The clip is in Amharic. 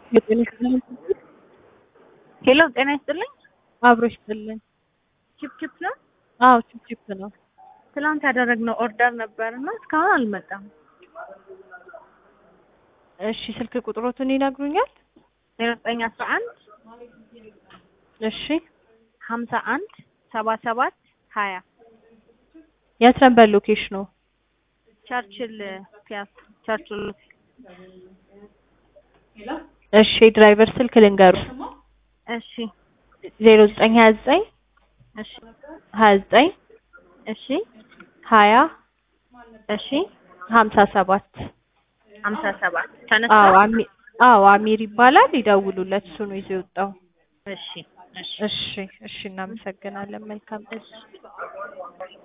የጤና ይስጥልኝ። ሄሎ ጤና ይስጥልኝ። አብሮ ይስጥልኝ። ቺፕቺፕ ነው። አዎ ቺፕቺፕ ነው። ትናንት ያደረግነው ኦርደር ነበር እና እስካሁን አልመጣም። እሺ ስልክ ቁጥሮትን ይነግሩኛል? ዜሮ ዘጠኝ አስራ አንድ እሺ ሀምሳ አንድ ሰባ ሰባት ሀያ የት ነበር ሎኬሽኑ? ቸርችል ፒያሳ ቸርችል እሺ የድራይቨር ስልክ ልንገሩ። እሺ ዜሮ ዘጠኝ ሀያ ዘጠኝ እሺ ሀያ ዘጠኝ እሺ ሀያ እሺ ሀምሳ ሰባት ሀምሳ ሰባት አዎ ተነስቷል። አሚ አዎ አሚር ይባላል። ይደውሉለት፣ እሱ ነው ይዞ የወጣው። እሺ እሺ እሺ እሺ፣ እናመሰግናለን። መልካም እሺ